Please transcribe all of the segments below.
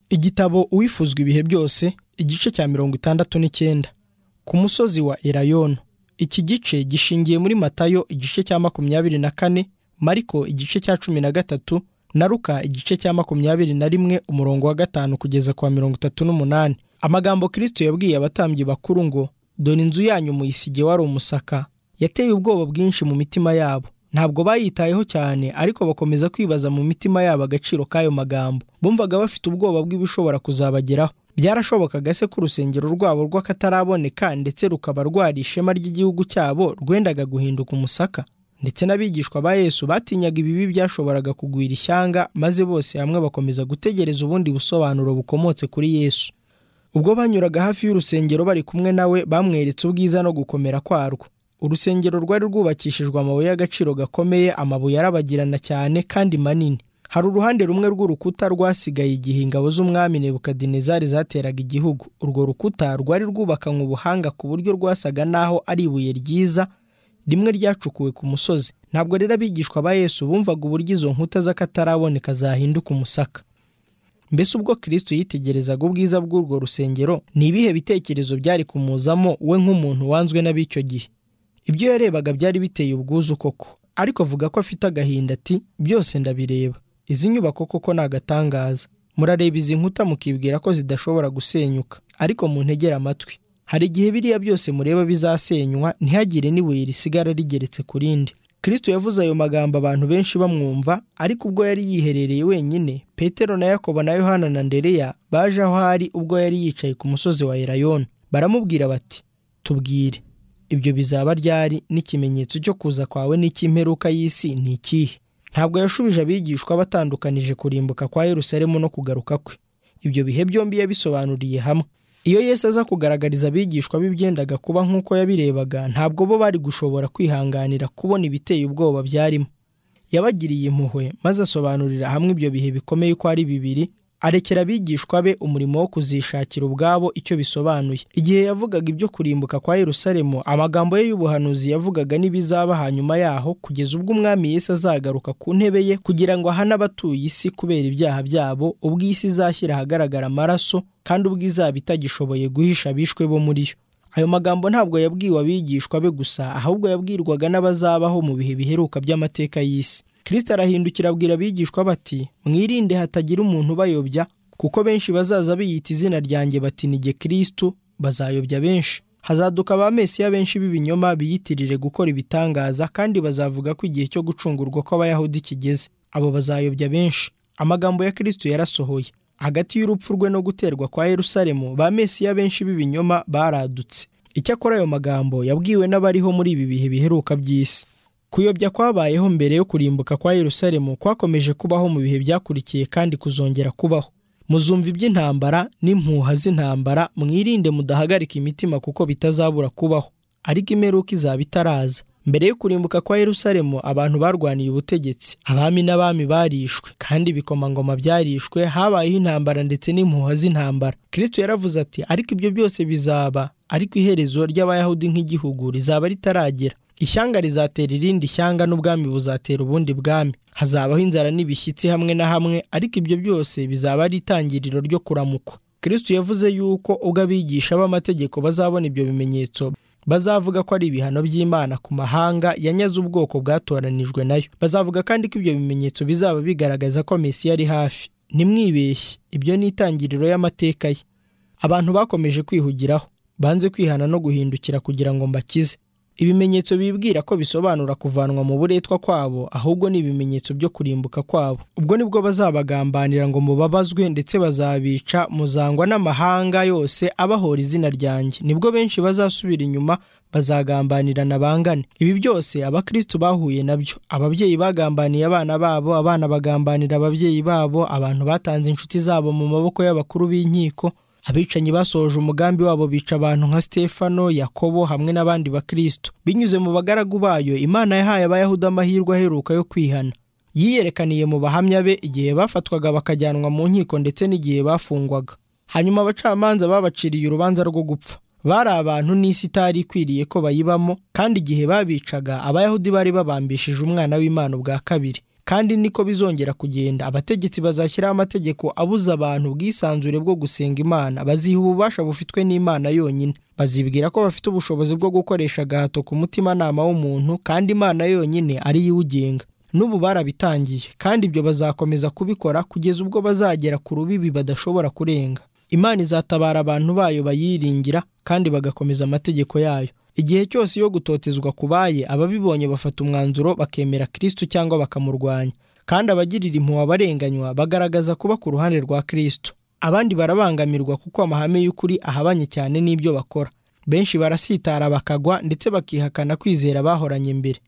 igitabo uwifuzwa ibihe byose igice cya mirongo itandatu n'icyenda ku musozi wa elayono iki gice gishingiye muri matayo igice cya makumyabiri na kane mariko igice cya cumi na gatatu na ruka igice cya makumyabiri na rimwe umurongo wa gatanu kugeza ku wa mirongo itatu n'umunani amagambo kirisito yabwiye abatambyi bakuru ngo dore inzu yanyu muyisige wari umusaka yateye ubwoba bwinshi mu mitima yabo ntabwo bayitayeho cyane ariko bakomeza kwibaza mu mitima yabo agaciro k'ayo magambo bumvaga bafite ubwoba bw'ibishobora kuzabageraho byarashobokaga se ko urusengero rwabo rw'akataraboneka ndetse rukaba rwari ishema ry'igihugu cyabo rwendaga guhinduka umusaka ndetse n'abigishwa ba yesu batinyaga ibibi byashoboraga kugwira ishyanga maze bose hamwe bakomeza gutegereza ubundi busobanuro bukomotse kuri yesu ubwo banyuraga hafi y'urusengero bari kumwe nawe bamweretse ubwiza no gukomera kwarwo urusengero rwari rwubakishijwe amabuye y'agaciro gakomeye amabuye arabagirana cyane kandi manini hari uruhande rumwe rw'urukuta rwasigaye igihe ingabo z'umwami nebukadinezari zateraga igihugu urwo rukuta rwari rwubakanywe ubuhanga ku buryo rwasaga n'aho ari ibuye ryiza rimwe ryacukuwe ku musozi ntabwo rero abigishwa ba yesu bumvaga uburyo izo nkuta z'akataraboneka zahinduka umusaka mbese ubwo kirisito yitegerezaga ubwiza bw'urwo rusengero ni ibihe bitekerezo byari kumuzamo we nk'umuntu wanzwe n'ab'icyo gihe ibyo yarebaga byari biteye ubwuzu koko ariko avuga ko afite agahinda ati byose ndabireba izi nyubako koko ni agatangaza murareba izi nkuta mukibwira ko zidashobora gusenyuka ariko muntegere amatwi hari igihe biriya byose mureba bizasenywa ntihagire n'ibuye risigara rigeretse ku rindi kirisito yavuze ayo magambo abantu benshi bamwumva ariko ubwo yari yiherereye wenyine petero na yakobo na yohana na ndereya baje aho ari ubwo yari yicaye ku musozi wa erayoni baramubwira bati tubwire ibyo bizaba ryari n'ikimenyetso cyo kuza kwawe n'icy'imperuka y'isi ni ikihe ntabwo yashubije abigishwa batandukanije kurimbuka kwa yerusalemu no kugaruka kwe ibyo bihe byombi yabisobanuriye hamwe iyo yesu aza kugaragariza abigishwa b'ibyendaga kuba nk'uko yabirebaga ntabwo bo bari gushobora kwihanganira kubona ibiteye ubwoba byarimo yabagiriye impuhwe maze asobanurira hamwe ibyo bihe bikomeye uko ari bibiri arekera abigishwa be umurimo wo kuzishakira ubwabo icyo bisobanuye igihe yavugaga ibyo kurimbuka kwa yerusalemu amagambo ye y'ubuhanuzi yavugaga n'ibizaba hanyuma yaho kugeza ubwo umwami yesu azagaruka ku ntebe ye kugira ngo ahane abatuye isi kubera ibyaha byabo ubwo isi izashyira ahagaragara amaraso kandi ubwo izaba itagishoboye guhisha abishwe bo muri yo ayo magambo ntabwo yabwiwe abigishwa be gusa ahubwo yabwirwaga n'abazabaho mu bihe biheruka by'amateka y'isi kirisita arahindukira abwira abigishwa bati mwirinde hatagira umuntu ubayobya kuko benshi bazaza biyita izina ryanjye bati nige kirisitu bazayobya benshi hazaduka ba mesiya benshi b'ibinyoma biyitirire gukora ibitangaza kandi bazavuga ko igihe cyo gucungurwa kw'abayahudi kigeze abo bazayobya benshi amagambo ya kirisitu yarasohoye hagati y'urupfu rwe no guterwa kwa yerusalemu ba mesiya benshi b'ibinyoma baradutse icyakora ayo magambo yabwiwe n'abariho muri ibi bihe biheruka by'isi kuyobya kwabayeho mbere yo kurimbuka kwa yerusalemu kwakomeje kubaho mu bihe byakurikiye kandi kuzongera kubaho muzumva iby'intambara n'impuha z'intambara mwirinde mudahagarika imitima kuko bitazabura kubaho ariko imperuka izaba itaraza mbere yo kurimbuka kwa yerusalemu abantu barwaniye ubutegetsi abami n'abami barishwe kandi ibikomangoma byarishwe habayeho intambara ndetse n'impuha z'intambara kirisito yaravuze ati ariko ibyo byose bizaba ariko iherezo ry'abayahudi nk'igihugu rizaba ritaragera ishyanga rizatera irindi shyanga n'ubwami buzatera ubundi bwami hazabaho inzara n'ibishyitsi hamwe na hamwe ariko ibyo byose bizaba ari itangiriro ryo kuramukwa kirisitu yavuze yuko ubwo abigisha b'amategeko bazabona ibyo bimenyetso bazavuga ko ari ibihano by'imana ku mahanga yanyaze ubwoko bwatoranijwe nayo bazavuga kandi ko ibyo bimenyetso bizaba bigaragaza ko mesiya ari hafi nimwibeshye ibyo ni itangiriro y'amateka ye abantu bakomeje kwihugiraho banze kwihana no guhindukira kugira ngo mbakize ibimenyetso bibwira ko bisobanura kuvanwa mu buretwa kwabo ahubwo ni ibimenyetso byo kurimbuka kwabo ubwo nibwo bazabagambanira ngo mubabazwe ndetse bazabica muzangwa n'amahanga yose abahora izina ryanjye nibwo benshi bazasubira inyuma bazagambanirana bangane ibi byose abakristu bahuye nabyo ababyeyi bagambaniye abana babo abana bagambanira ababyeyi babo abantu batanze inshuti zabo mu maboko y'abakuru b'inkiko abicanyi basohoje umugambi wabo bica abantu nka stefano yakobo hamwe n'abandi bakristo binyuze mu bagaragu bayo imana yahaye abayahudi amahirwe aheruka yo kwihana yiyerekaniye mu bahamya be igihe bafatwaga bakajyanwa mu nkiko ndetse n'igihe bafungwaga hanyuma abacamanza babaciriye urubanza rwo gupfa bari abantu n'isi itari ikwiriye ko bayibamo kandi igihe babicaga abayahudi bari babambishije umwana w'imana ubwa kabiri kandi niko bizongera kugenda abategetsi bazashyiraho amategeko abuza abantu ubwisanzure bwo gusenga imana baziha ububasha bufitwe n'imana yonyine bazibwira ko bafite ubushobozi bwo gukoresha agahato ku mutimanama w'umuntu kandi imana yonyine ari yo iwugenga n'ubu barabitangiye kandi ibyo bazakomeza kubikora kugeza ubwo bazagera ku rubibi badashobora kurenga imana izatabara abantu bayo bayiringira kandi bagakomeza amategeko yayo igihe cyose iyo gutotezwa kubaye ababibonye bafata umwanzuro bakemera kirisitu cyangwa bakamurwanya kandi abagirira impuhwe abarenganywa bagaragaza kuba ku ruhande rwa kirisitu abandi barabangamirwa kuko amahame y'ukuri ahabanye cyane n'ibyo bakora benshi barasitara bakagwa ndetse bakihakana kwizera bahoranye mbere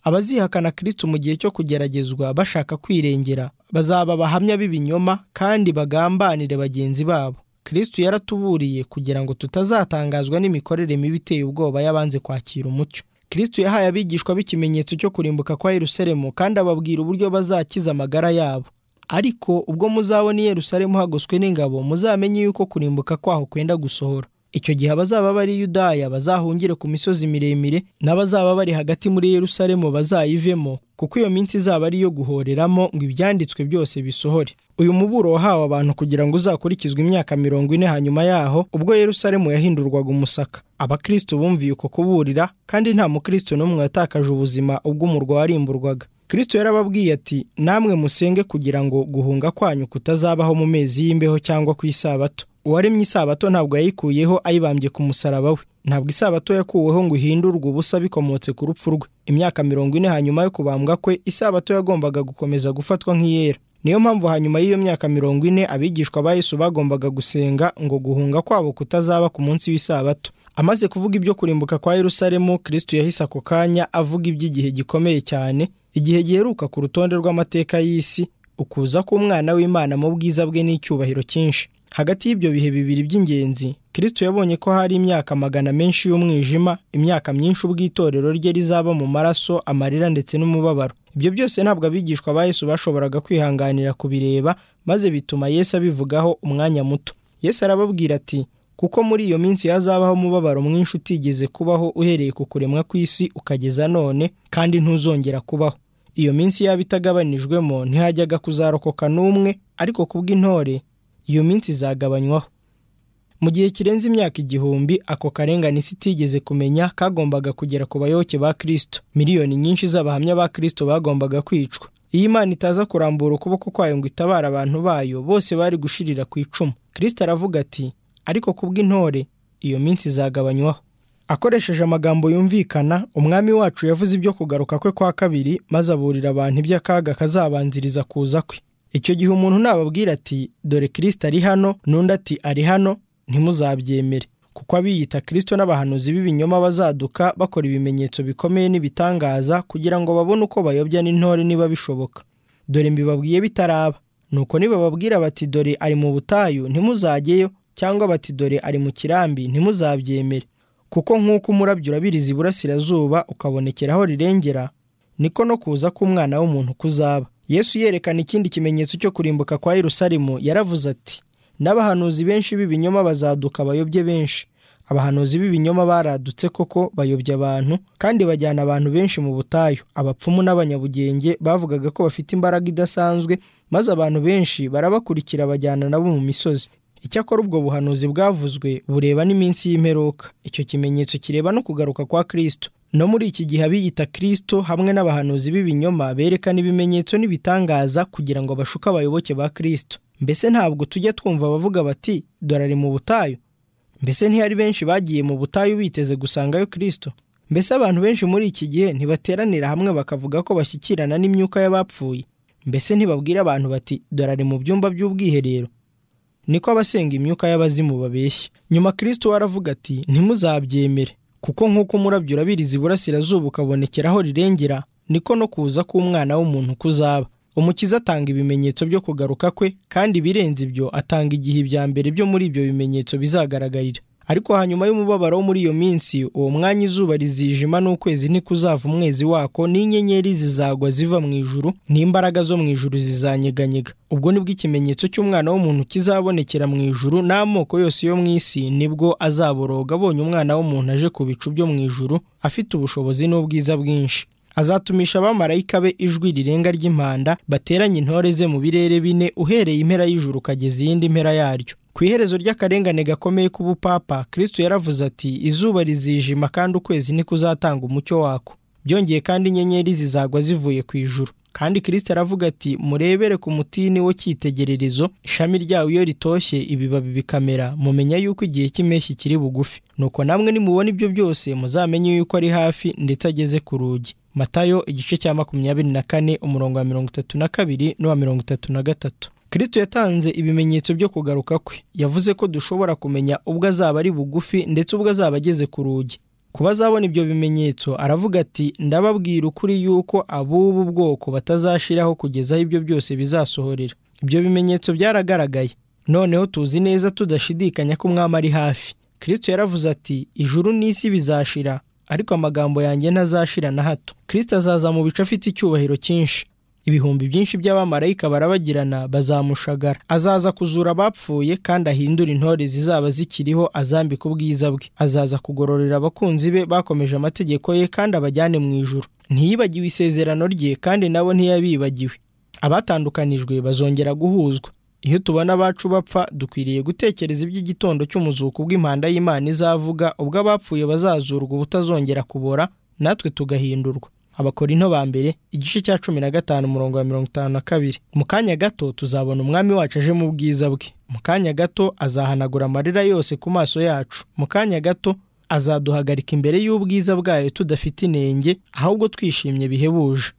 abazihakana kirisitu mu gihe cyo kugeragezwa bashaka kwirengera bazaba abahamya b'ibinyoma kandi bagambanire bagenzi babo kirisitu yaratuburiye kugira ngo tutazatangazwa n'imikorere mibi iteye ubwoba y'abanze kwakira umucyo kirisitu yahaye abigishwa b'ikimenyetso cyo kurimbuka kwa yerusalemu kandi ababwira uburyo bazakiza amagara yabo ariko ubwo muzabona i yerusalemu hagoswe n'ingabo muzamenye yuko kurimbuka kwaho kwenda gusohora icyo gihe abazaba bari yudaya bazahungire ku misozi miremire n'abazaba bari hagati muri yerusalemu bazayivemo kuko iyo minsi izaba ari iyo guhoreramo ngo ibyanditswe byose bisohore uyu muburo wahawe abantu kugira ngo uzakurikizwe imyaka mirongo ine hanyuma yaho ubwo yerusalemu yahindurwaga umusaka abakristo bumviye uko kuburira kandi nta mukristo n'umwe watakaje ubuzima ubwo umurwa warimburwaga kristo yarababwiye ati namwe musenge kugira ngo guhunga kwanyu kutazabaho mu mezi y'imbeho cyangwa ku isabato uwaremye isabato ntabwo yayikuyeho ayibambye ku musaraba we ntabwo isabato yakuweho ngo ihindurwe ubusa bikomotse ku rupfu rwe imyaka mirongo ine hanyuma yo kubambwa kwe isabato yagombaga gukomeza gufatwa nk'iyera niyo mpamvu hanyuma y'iyo myaka mirongo ine abigishwa ba yesu bagombaga gusenga ngo guhunga kwabo kutazaba ku munsi w'isabato amaze kuvuga ibyo kurimbuka kwa yerusalemu kirisitu yahise ako kanya avuga iby'igihe gikomeye cyane igihe giheruka ku rutonde rw'amateka y'isi ukuza k'umwana w'imana mu bwiza bwe n'icyubahiro cyinshi hagati y'ibyo bihe bibiri by'ingenzi kirisitu yabonye ko hari imyaka magana menshi y'umwijima imyaka myinshi ubw'itorero rye rizaba mu maraso amarira ndetse n'umubabaro ibyo byose ntabwo abigishwa ba yesu bashoboraga kwihanganira kubireba maze bituma yesu abivugaho umwanya muto yesu arababwira ati kuko muri iyo minsi hazabaho umubabaro mwinshi utigeze kubaho uhereye ku kuremwa kw'isi ukageza none kandi ntuzongera kubaho iyo minsi yaba itagabanijwemo ntihajyaga kuzarokoka n'umwe ariko kubw'intore iyo minsi izagabanywaho mu gihe kirenze imyaka igihumbi ako karengane isi itigeze kumenya kagombaga kugera ku bayoboke ba kirisito miliyoni nyinshi z'abahamya ba kirisito bagombaga kwicwa iyo imana itaza kurambura ukuboko kwayo ngo itabare abantu bayo bose bari gushirira ku icumu kirisito aravuga ati ariko kubw'intore iyo minsi izagabanywaho akoresheje amagambo yumvikana umwami wacu yavuze ibyo kugaruka kwe kwa kabiri maze aburira abantu iby'akaga kazabanziriza kuza kwe icyo gihe umuntu nababwira ati dore kirisita ari hano n'undi ati ari hano ntimuzabyemere kuko abiyita kirisito n'abahanuzi b'ibinyoma bazaduka bakora ibimenyetso bikomeye n'ibitangaza kugira ngo babone uko bayobya n'intore niba bishoboka dore mbibabwiye bitaraba nuko nibababwira bati dore ari mu butayu ntimuzajyeyo cyangwa bati dore ari mu kirambi ntimuzabyemere kuko nk'uko umurabyo urabiriza iburasirazuba ukabonekera aho rirengera niko no kuza k'umwana w'umuntu kuzaba yesu yerekana ikindi kimenyetso cyo kurimbuka kwa yerusalemu yaravuze ati n'abahanuzi benshi b'ibinyoma bazaduka bayobye benshi abahanuzi b'ibinyoma baradutse koko bayobya abantu kandi bajyana abantu benshi mu butayu abapfumu n'abanyabugenge bavugaga ko bafite imbaraga idasanzwe maze abantu benshi barabakurikira bajyana nabo mu misozi icyakora ubwo buhanuzi bwavuzwe bureba n'iminsi y'imperuka icyo kimenyetso kireba no kugaruka kwa kirisito no muri iki gihe abiyita kirisito hamwe n'abahanuzi b'ibinyoma berekana ibimenyetso n'ibitangaza kugira ngo bashuke abayoboke ba kirisito mbese ntabwo tujya twumva abavuga bati dore ari mu butayu mbese ntihari benshi bagiye mu butayu biteze gusangayo kirisito mbese abantu benshi muri iki gihe ntibateranira hamwe bakavuga ko bashyikirana n'imyuka y'abapfuye mbese ntibabwira abantu bati dore ari mu byumba by'ubwiherero niko abasenga imyuka y'abazimu babeshya nyuma kirisito waravuga ati ntimuzabyemere kuko nk'uko umurabyo urabiriza iburasirazuba ukabonekera aho rirengera niko no kuza k'umwana w'umuntu kuzaba umukiza atanga ibimenyetso byo kugaruka kwe kandi ibirenze ibyo atanga igihe ibya mbere byo muri ibyo bimenyetso bizagaragarira ariko hanyuma y'umubabaro wo muri iyo minsi uwo mwanya izuba rizijima n'ukwezi ntikuzava umwezi wako n'inyenyeri zizagwa ziva mu ijuru n'imbaraga zo mu ijuru zizanyeganyega ubwo nibwo ikimenyetso cy'umwana w'umuntu kizabonekera mu ijuru n'amoko yose yo mu isi nibwo azaboroga abonye umwana w'umuntu aje ku bicu byo mu ijuru afite ubushobozi n'ubwiza bwinshi azatumisha abamarayika be ijwi rirenga ry'impanda bateranye intore ze mu birere bine uhereye impera y'ijuru ukageza iyindi mpera yaryo ku iherezo ry'akarengane gakomeye k'ubupapa kristo yaravuze ati izuba rizijima kandi ukwezi nikuzatanga umucyo wako byongeye kandi inyenyeri zizagwa zivuye ku ijuru kandi kirisite aravuga ati murebere ku mutini wo cyitegererezo ishami ryawo iyo ritoshye ibibabi bikamera mumenya yuko igihe cy'impeshyi kiri bugufi nuko namwe nimubona ibyo byose muzamenye yuko ari hafi ndetse ageze ku rugi matayo igice cya makumyabiri na kane umurongo wa mirongo itatu na kabiri n'uwa mirongo itatu na gatatu kirisito yatanze ibimenyetso byo kugaruka kwe yavuze ko dushobora kumenya ubwo azaba ari bugufi ndetse ubwo azaba ageze ku rugi kuba azabona ibyo bimenyetso aravuga ati ndababwira ukuri yuko ab'ubu bwoko batazashiraho kugeza aho ibyo byose bizasohorera ibyo bimenyetso byaragaragaye noneho tuzi neza tudashidikanya ko umwami ari hafi kirisito yaravuze ati ijuru n'isi bizashira ariko amagambo yanjye ntazashira na hato kirisito azaza mu bice afite icyubahiro cyinshi ibihumbi byinshi by'abamarayika barabagirana bazamushagara azaza kuzura abapfuye kandi ahindura intore zizaba zikiriho azambika ubwiza bwe azaza kugororera abakunzi be bakomeje amategeko ye kandi abajyane mu ijuru ntiyibagiwe isezerano rye kandi nabo ntiyabibagiwe abatandukanijwe bazongera guhuzwa iyo tubona abacu bapfa dukwiriye gutekereza iby'igitondo cy'umuzuko bw'impanda y'imana izavuga ubwo abapfuye bazazurwa ubutazongera kubora natwe tugahindurwa abakorinto ba mbere igice cya cumi na gatanu umurongo wa mirongo itanu na kabiri mu kanya gato tuzabona umwami wacu aje mu bwiza bwe mu kanya gato azahanagura amarira yose ku maso yacu mu kanya gato azaduhagarika imbere y'ubwiza bwayo tudafite inenge ahubwo twishimye bihebuje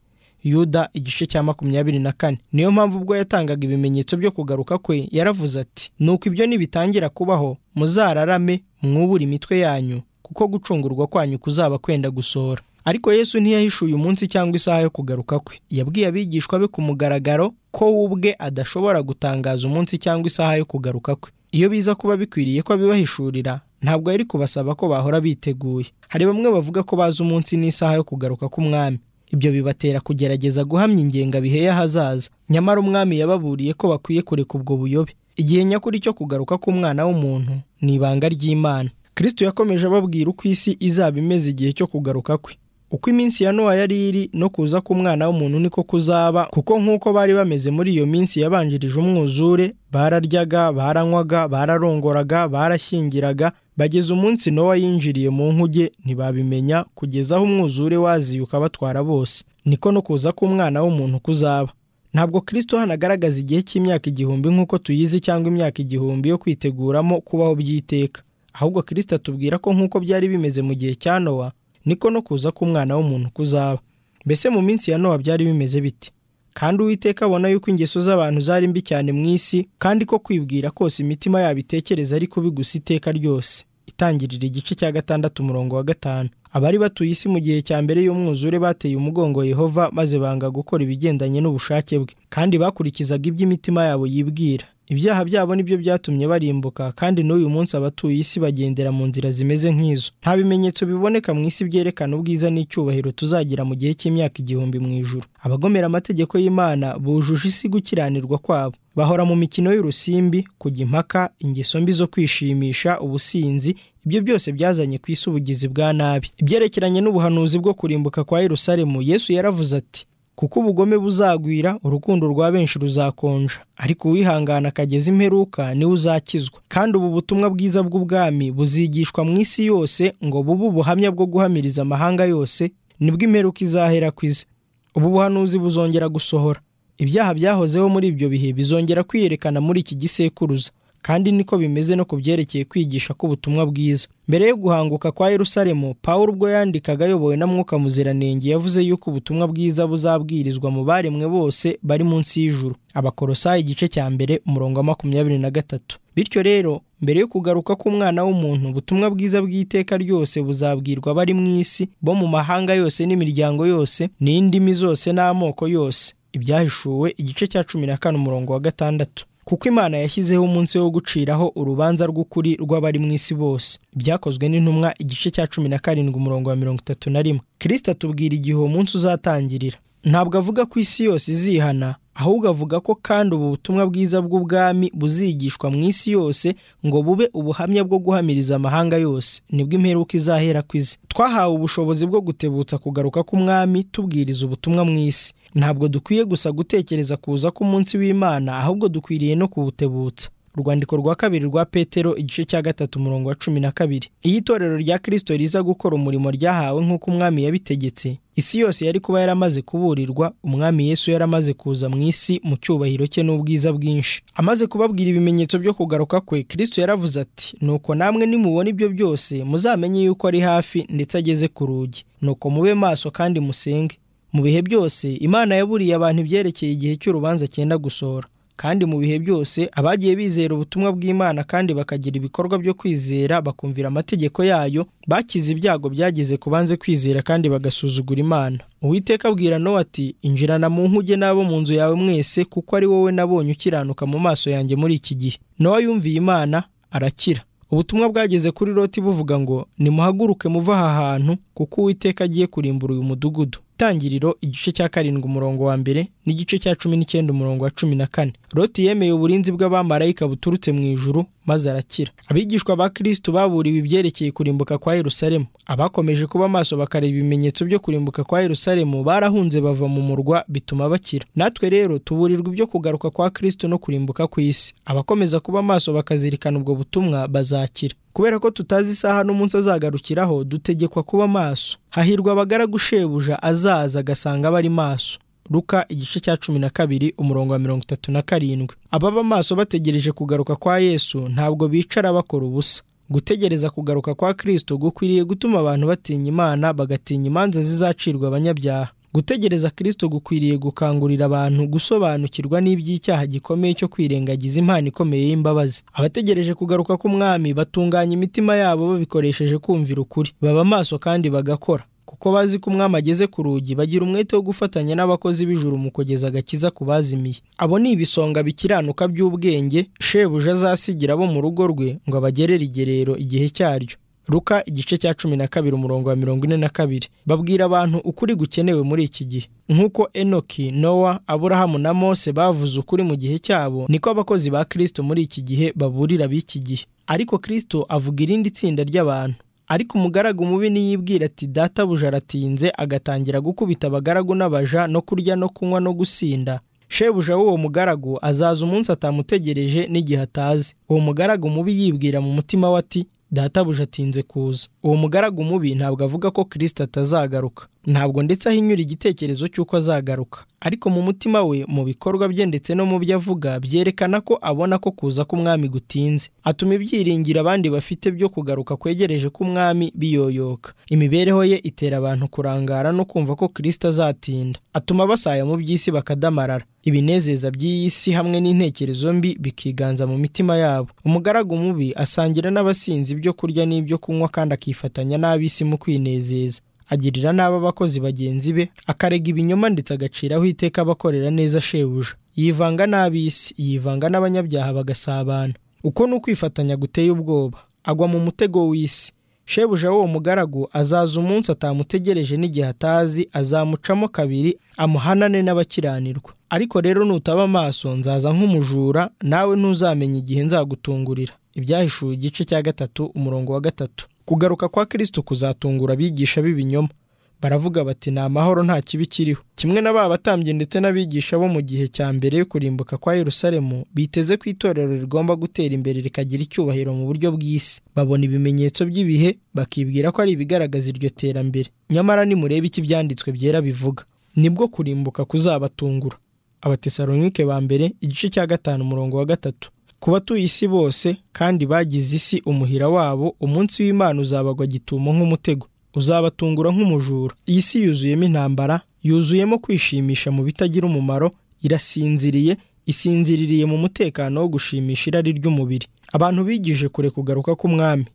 yuda igice cya makumyabiri na kane niyo mpamvu ubwo yatangaga ibimenyetso byo kugaruka kwe yaravuze ati nuko ibyo nibitangira kubaho muzararame mwubure imitwe yanyu kuko gucungurwa kwanyu kuzaba kwenda gusohora ariko yesu ntiyahishuye umunsi cyangwa isaha yo kugaruka kwe yabwiye abigishwa be ku mugaragaro ko we ubwe adashobora gutangaza umunsi cyangwa isaha yo kugaruka kwe iyo biza kuba bikwiriye ko abibahishurira ntabwo yari kubasaba ko bahora biteguye hari bamwe bavuga ko bazi umunsi n'isaha yo kugaruka k'umwami ibyo bibatera kugerageza guhamya ingengabihe y'ahazaza nyamara umwami yababuriye ko bakwiye kureka ubwo buyobe igihe nyakuri cyo kugaruka k'umwana w'umuntu ni ibanga ry'imana kirisito yakomeje ababwira uko isi izaba imeze igihe cyo kugaruka kwe uko iminsi ya nowa yari iri no kuza k'umwana w'umuntu niko kuzaba kuko nk'uko bari bameze muri iyo minsi yabanjirije umwuzure bararyaga baranywaga bararongoraga barashyingiraga bageza umunsi nowa yinjiriye mu nkuge ntibabimenya kugeza aho umwuzure waziye ukabatwara bose niko no kuza k'umwana w'umuntu kuzaba ntabwo kirisito hano agaragaza igihe cy'imyaka igihumbi nk'uko tuyizi cyangwa imyaka igihumbi yo kwiteguramo kubaho by'iteka ahubwo kirisito atubwira ko nk'uko byari bimeze mu gihe cya nowa niko no kuza k'umwana w'umuntu kuzaba mbese mu minsi ya nowa byari bimeze bite kandi uwiteka abona yuko ingeso z'abantu zari mbi cyane mu isi kandi ko kwibwira kose imitima yabo itekereza ari kubi gusa iteka ryose itangirira igice cya gatandatu umurongo wa gatanu abari batuye isi mu gihe cya mbere y'umwuzure bateye umugongo yehova maze banga gukora ibigendanye n'ubushake bwe kandi bakurikizaga iby'imitima yabo yibwira ibyaha byabo nibyo byatumye barimbuka kandi n'uyu munsi abatuye isi bagendera mu nzira zimeze nk'izo nta bimenyetso biboneka mu isi byerekana ubwiza n'icyubahiro tuzagira mu gihe cy'imyaka igihumbi mu ijuru abagomera amategeko y'imana bujuje isi gukiranirwa kwabo bahora mu mikino y'urusimbi kujya impaka ingeso mbi zo kwishimisha ubusinzi ibyo byose byazanye ku isi ubugizi bwa nabi ibyerekeranye n'ubuhanuzi bwo kurimbuka kwa Yerusalemu yesu yaravuze ati kuko ubugome buzagwira urukundo rwa benshi ruzakonja ariko uwihangana akageza imperuka niwe uzakizwa kandi ubu butumwa bwiza bw'ubwami buzigishwa mu isi yose ngo bube ubuhamya bwo guhamiriza amahanga yose nibwo imperuka izahera ku ize ubu buhanuzi buzongera gusohora ibyaha byahozeho muri ibyo bihe bizongera kwiyerekana muri iki gisekuruza kandi niko bimeze no ku byerekeye kwigisha k'ubutumwa bwiza mbere yo guhanguka kwa Yerusalemu Pawulo ubwo yandikaga ayobowe na mwuka muziranenge yavuze yuko ubutumwa bwiza buzabwirizwa mu baremwe bose bari munsi y'ijuru abakorosayi igice cya mbere umurongo wa makumyabiri na gatatu bityo rero mbere yo kugaruka k'umwana w'umuntu ubutumwa bwiza bw'iteka ryose buzabwirwa abari mu isi bo mu mahanga yose n'imiryango yose n'indimi zose n'amoko yose ibyahishuwe igice cya cumi na kane umurongo wa gatandatu kuko imana yashyizeho umunsi wo guciraho urubanza rw'ukuri rw'abari mu isi bose byakozwe n'intumwa igice cya cumi na karindwi umurongo wa mirongo itatu na rimwe kirisita atubwira igihe uwo munsi uzatangirira ntabwo avuga ko isi yose izihana ahubwo avuga ko kandi ubu butumwa bwiza bw'ubwami buzigishwa mu isi yose ngo bube ubuhamya bwo guhamiriza amahanga yose nibwo imperuka izahera ku izi twahawe ubushobozi bwo gutebutsa kugaruka k'umwami tubwiriza ubutumwa mu isi ntabwo dukwiye gusa gutekereza kuza k'umunsi w'imana ahubwo dukwiriye no kuwutebutsa urwandiko rwa kabiri rwa petero igice cya gatatu umurongo wa cumi na kabiri iyo itorero rya kirisito riza gukora umurimo ryahawe nk'uko umwami yabitegetse isi yose yari kuba yaramaze kuburirwa umwami yesu yaramaze kuza mu isi mu cyubahiro cye n'ubwiza bwinshi amaze kubabwira ibimenyetso byo kugaruka kwe kirisito yaravuze ati nuko namwe nimubona ibyo byose muzamenye yuko ari hafi ndetse ageze ku rugi nuko mube maso kandi musenge mu bihe byose imana yaburiye abantu ibyerekeye igihe cy'urubanza cyenda gusohora kandi mu bihe byose abagiye bizera ubutumwa bw'imana kandi bakagira ibikorwa byo kwizera bakumvira amategeko yayo bakize ibyago byageze ku banze kwizera kandi bagasuzugura imana uwiteka abwira nowa ati injirana mu nkuge n'abo mu nzu yawe mwese kuko ari wowe nabonye ukiranuka mu maso yanjye muri iki gihe nowa yumviye imana arakira ubutumwa bwageze kuri loti buvuga ngo nimuhaguruke muve aha hantu kuko uwiteka agiye kurimbura uyu mudugudu itangiriro igice cya karindwi umurongo wa mbere n'igice cya cumi n'icyenda umurongo wa cumi na kane loti yemeye uburinzi bw'abamarayika buturutse mu ijuru maze arakira abigishwa ba kirisitu baburiwe ibyerekeye kurimbuka kwa yerusalemu abakomeje kuba amaso bakareba ibimenyetso byo kurimbuka kwa yerusalemu barahunze bava mu murwa bituma bakira natwe rero tuburirwa ibyo kugaruka kwa kirisitu no kurimbuka ku isi abakomeza kuba amaso bakazirikana ubwo butumwa bazakira kubera ko tutazi isaha n'umunsi azagarukiraho dutegekwa kuba maso hahirwa abagaragu shebuja azaza agasanga bari maso ruka igice cya cumi na kabiri umurongo wa mirongo itatu na karindwi ababa maso bategereje kugaruka kwa yesu ntabwo bicara bakora ubusa gutegereza kugaruka kwa kirisito gukwiriye gutuma abantu batinya imana bagatinya imanza zizacirwa abanyabyaha gutegereza kirisito gukwiriye gukangurira abantu gusobanukirwa n'iby'icyaha gikomeye cyo kwirengagiza impano ikomeye y'imbabazi abategereje kugaruka k'umwami batunganya imitima yabo babikoresheje kumvira ukuri baba amaso kandi bagakora kuko bazi ko umwami ageze ku rugi bagira umwete wo gufatanya n'abakozi b'ijuru mu kugeza agakiza ku bazimiye abo ni ibisonga bikiranuka by'ubwenge shebuja azasigira abo mu rugo rwe ngo abagerere igerero igihe cyaryo ruka igice cya cumi na kabiri umurongo wa mirongo ine na kabiri babwira abantu ukuri gukenewe muri iki gihe nk'uko enoki nowa aburahamu na mose bavuze ukuri mu gihe cyabo niko abakozi ba kirisito muri iki gihe baburira b'iki gihe ariko kirisito avuga irindi tsinda ry'abantu ariko umugaragu mubi niyibwira ati databuja aratinze agatangira gukubita abagaragu n'abaja no kurya no kunywa no gusinda shebuja w'uwo mugaragu azaza umunsi atamutegereje n'igihe atazi uwo mugaragu mubi yibwira mu mutima we ati databuja atinze kuza uwo mugaragu mubi ntabwo avuga ko kirisita atazagaruka ntabwo ndetse ahinyura igitekerezo cy'uko azagaruka ariko mu mutima we mu bikorwa bye ndetse no mu byo avuga byerekana ko abona ko kuza k'umwami gutinze atuma ibyiringiro abandi bafite byo kugaruka kwegereje k'umwami biyoyoka imibereho ye itera abantu kurangara no kumva ko kirisita azatinda atuma basaya mu by'isi bakadamarara ibinezeza by'iyi si hamwe n'intekerezo mbi bikiganza mu mitima yabo umugaragu mubi asangira n'abasinzi ibyo kurya n'ibyo kunywa kandi akifatanya n'ab'isi mu kwinezeza agirira nabi abakozi bagenzi be akarega ibinyoma ndetse agaciraho iteka abakorera neza shebuja yivanga n'ab'isi yivanga n'abanyabyaha bagasabana uko ni ukwifatanya guteye ubwoba agwa mu mutego w'isi shebuja w'uwo mugaragu azaza umunsi atamutegereje n'igihe atazi azamucamo kabiri amuhanane n'abakiranirwa ariko rero nutaba amaso nzaza nk'umujura nawe ntuzamenye igihe nzagutungurira ibyahishuwe igice cya gatatu umurongo wa gatatu kugaruka kwa kirisito kuzatungura abigisha b'ibinyoma baravuga bati ni amahoro nta kibi kiriho kimwe na ba batambyi ndetse n'abigisha bo mu gihe cya mbere yo kurimbuka kwa yerusalemu biteze ko itorero rigomba gutera imbere rikagira icyubahiro mu buryo bw'isi babona ibimenyetso by'ibihe bakibwira ko ari ibigaragaza iryo terambere nyamara nimurebe icyo ibyanditswe byera bivuga nibwo kurimbuka kuzabatungura abatesalonike ba mbere igice cya gatanu umurongo wa gatatu ku batuye isi bose kandi bagize isi umuhira wabo umunsi w'imana uzabagwa gitumo nk'umutego uzabatungura nk'umujura iyi si yuzuyemo intambara yuzuyemo kwishimisha mu bitagira umumaro irasinziriye isinziririye mu mutekano wo gushimisha irari ry'umubiri abantu bigije kure kugaruka k'umwami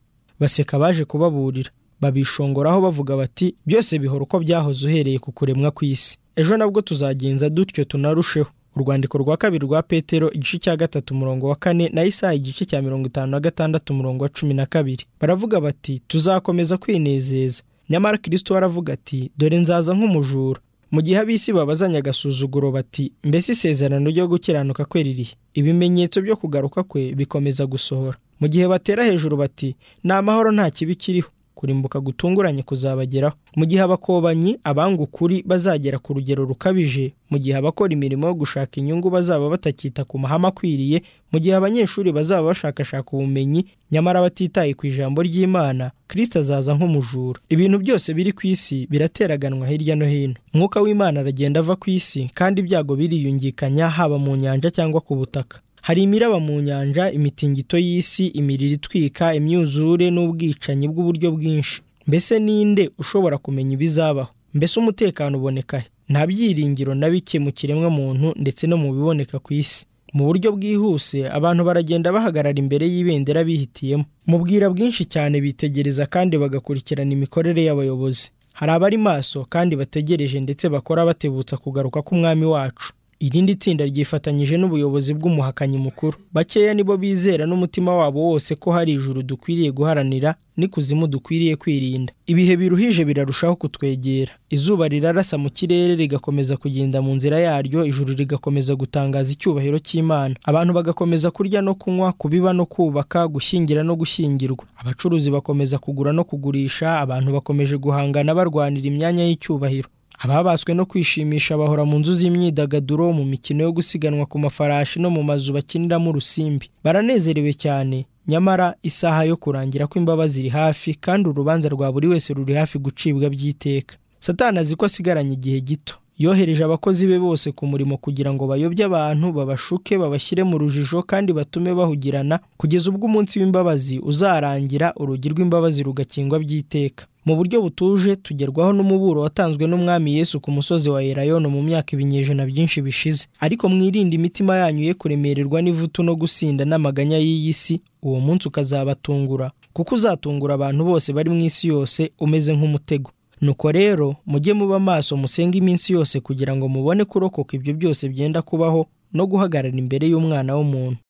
baseka baje kubaburira babishongoraho bavuga bati byose bihora uko byahoze uhereye ku kuremwa kw'isi ejo nabwo tuzagenza dutyo tunarusheho urwandiko rwa kabiri rwa petero igice cya gatatu umurongo wa kane na isaha igice cya mirongo itanu na gatandatu umurongo wa cumi na kabiri baravuga bati tuzakomeza kwinezeza nyamara kirisito aravuga ati dore nzaza nk'umujura mu gihe ab'isi babazanya agasuzuguro bati mbese isezerano ryo gukiranuka kwe ririhe ibimenyetso byo kugaruka kwe bikomeza gusohora mu gihe batera hejuru bati ni amahoro nta kibi kiriho kurimbuka gutunguranye kuzabageraho mu gihe abakobanyi abanga ukuri bazagera ku rugero rukabije mu gihe abakora imirimo yo gushaka inyungu bazaba batakita ku mahame akwiriye mu gihe abanyeshuri bazaba bashakashaka ubumenyi nyamara batitaye ku ijambo ry'imana kirisita azaza nk'umujura ibintu byose biri ku isi birateraganwa hirya no hino umwuka w'imana aragenda ava ku isi kandi ibyago biriyungikanya haba mu nyanja cyangwa ku butaka hari imiraba mu nyanja imitingito y'isi imiriro itwika imyuzure n'ubwicanyi bw'uburyo bwinshi mbese ninde ushobora kumenya ibizabaho mbese umutekano uboneka he nta byiringiro na bike mu kiremwa muntu ndetse no mu biboneka ku isi mu buryo bwihuse abantu baragenda bahagarara imbere y'ibendera bihitiyemo mu bwira bwinshi cyane bitegereza kandi bagakurikirana imikorere y'abayobozi hari abari maso kandi bategereje ndetse bakora batebutsa kugaruka k'umwami wacu irindi tsinda ryifatanyije n'ubuyobozi bw'umuhakanyi mukuru bakeya nibo bizera n'umutima wabo wose ko hari ijuru dukwiriye guharanira n'ikuzimu dukwiriye kwirinda ibihe biruhije birarushaho kutwegera izuba rirarasa mu kirere rigakomeza kugenda mu nzira yaryo ijuru rigakomeza gutangaza icyubahiro cy'imana abantu bagakomeza kurya no kunywa kubiba no kubaka gushyingira no gushyingirwa abacuruzi bakomeza kugura no kugurisha abantu bakomeje guhangana barwanira imyanya y'icyubahiro ababaswe no kwishimisha bahora mu nzu z'imyidagaduro mu mikino yo gusiganwa ku mafarashi no mu mazu bakiniramo urusimbi baranezerewe cyane nyamara isaha yo kurangira kw'imbabazi iri hafi kandi urubanza rwa buri wese ruri hafi gucibwa by'iteka satani azi ko asigaranye igihe gito yohereje abakozi be bose ku murimo kugira ngo bayobye abantu babashuke babashyire mu rujijo kandi batume bahugirana kugeza ubwo umunsi w'imbabazi uzarangira urugi rw'imbabazi rugakingwa by'iteka mu buryo butuje tugerwaho n'umuburo watanzwe n'umwami yesu ku musozi wa erayoni mu myaka ibinyejana byinshi bishize ariko mwirinde imitima yanyu ye kuremererwa n'ivutu no gusinda n'amaganya y'iyi si uwo munsi ukazabatungura kuko uzatungura abantu bose bari mu isi yose umeze nk'umutego nuko rero mujye muba amaso musenge iminsi yose kugira ngo mubone kurokoka ibyo byose byenda kubaho no guhagarara imbere y'umwana w'umuntu